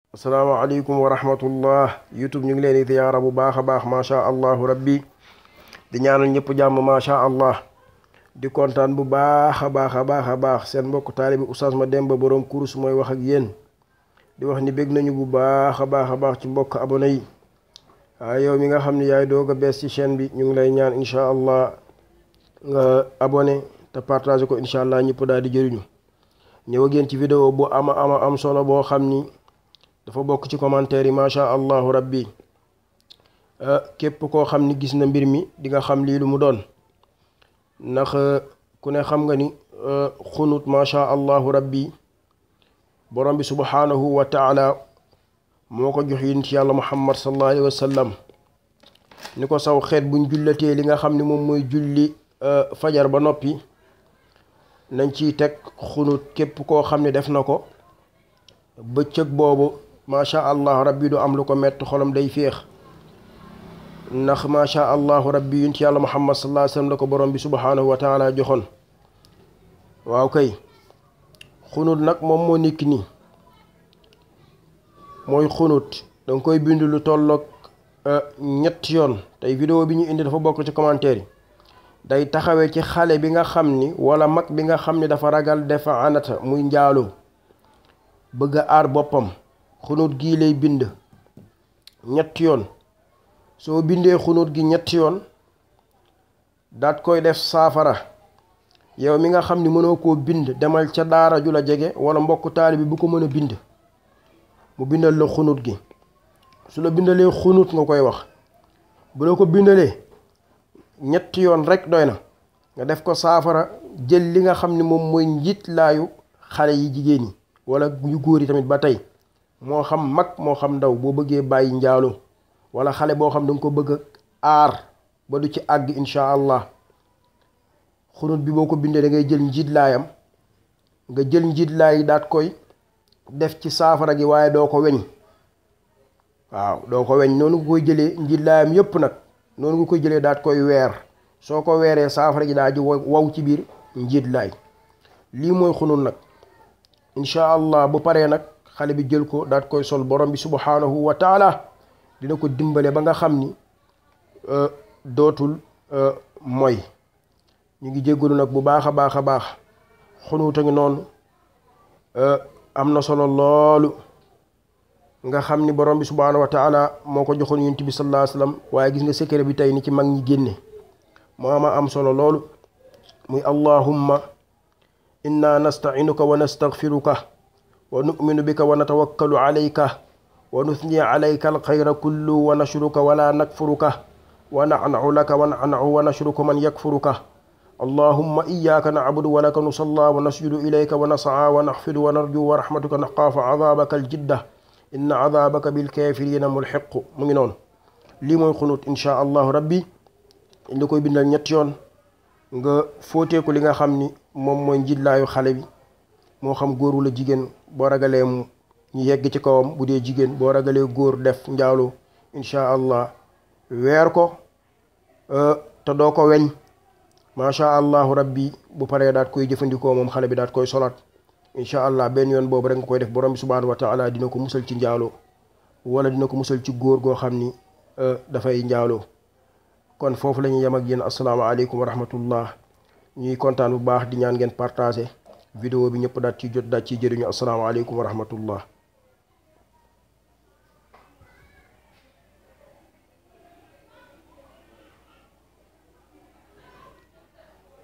asalaamaaleykum wa rahmatullah youtube ñu ngi leen di ziyaara bu baax a baax macha allahu rabbi di ñaanal ñëpp jàmm macha allah di kontaan bu baax a baax a baax a baax seen mbokk taalibi Oustaz Mademba boroom kurus mooy wax ak yéen di wax ni bég nañu bu baax a baax a baax ci mbokk abonné yi waaye yow mi nga xam ne yaay doog a bees ci chaîne bi ñu ngi lay ñaan incha allah nga abonné te partagé ko incha allah ñëpp daal di jëriñu ñëw ak yéen ci vidéo bu ama ama am solo boo xam ni dafa bokk ci commentaire yi macha allahu rabbi képp koo xam ni gis na mbir mi di nga xam lii lu mu doon ndax ku ne xam nga ni xunut macha allahu rabbi borom bi subhanahu wa taala moo ko jox yonent yàlla muhammad sallallahu alayhi wa sallam ni ko saw xeet buñ jullatee li nga xam ni moom mooy julli fajar ba noppi nañ ciy teg xunut képp koo xam ne def na ko bëccëg boobu macha allah rabbi du am lu ko mett xolam day féex ndax macha allah rabbi yunt yàlla muhammad sallallahu alayhi wasallam la ko borom bi subhanahu wa taala joxoon waaw kay xunut nag moom moo nekk nii mooy xunut danga koy bind lu tolloog ñetti yoon tey vidéo bi ñu indi dafa bokk ci commentaire yi day taxawee ci xale bi nga xam ni wala mag bi nga xam ni dafa ragal defa anata muy njaaloo bëgg a aar boppam xunut gii lay bind ñetti yoon soo bindee xunut gi ñetti yoon daat koy def saafara yow mi nga xam ni mënoo koo bind demal ca daara ju la jege wala mbokk taalibe bi bu ko mën a bind mu bindal la xunut gi su la bindalee xunut nga koy wax bu la ko bindalee ñetti yoon rek doy na nga def ko saafara jël li nga xam ni moom mooy njiit laayu xale yi jigéen ñi wala yu góor yi tamit ba tey moo xam mag moo xam ndaw boo bëggee bàyyi njaaloo wala xale boo xam da nga ko bëgg a aar ba du ci àgg incha allah xunut bi boo ko bindee da ngay jël njiit laayam nga jël njiit laay yi daat koy def ci saafara gi waaye doo ko weñ waaw doo ko weñ noonu nga koy jëlee njiit laayam yépp nag noonu nga koy jëlee daat koy weer soo ko weeree saafara gi daa ji waw ci biir njiit laay lii mooy xunut nag incha allah bu paree nag xale bi jël ko daat koy sol borom bi subhanahu wa taala dina ko dimbale ba nga xam ni dootul moy ñu ngi jéggalu nag bu baax a baax a baax xunuuta ngi noonu am na solo loolu nga xam ni borom bi subhanahu wa taala moo ko joxoon yonent bi sallallahu alayhi wasallam waaye gis nga secret bi tey ni ci mag ñi génne moo ama am solo loolu muy allahumma inna nasta'inuka wa nastaghfiruka wa nu'minu bika wa natawakkalu alayka wa nuthni alayka alxayra kullu wa nashruka wa la nakfuruka wa na'na'u laka wa na'na'u wa nashruku man yakfuruka allahumma iyyaka na'budu wa laka nusalla wa nasjudu ilayka wa nas'a wa nakhfidu wa narju wa rahmatuka naxaafu adabaka aljidda inna adabaka bilkafirina mulhiq mu ngi noonu lii mooy xunut insha allahu rabbi li koy bindal ñetti yoon nga fóoteeku li nga xam ni moom mooy njiitlaayu xale bi moo xam góor wala jigéen boo ragalee mu ñu yegg ci kawam bu dee jigéen boo ragalee góor def njaaloo incha allah weer ko te doo ko weñ macha allahu rabbi bu paree daat koy jëfandikoo moom xale bi daat koy solaat incha allah benn yoon boobu rek nga koy def borom bi subhanahu wa taala dina ko musal ci njaaloo wala dina ko musal ci góor goo xam ni dafay njaaloo kon foofu la ñuy yem ak yéen asalaamaaleykum wa rahmatullah ñuy kontaan bu baax di ñaan ngeen partagé vidéo bi ñëpp daat ci jot daat ciy jëriñu asalaamaaleykum wa rahmatullah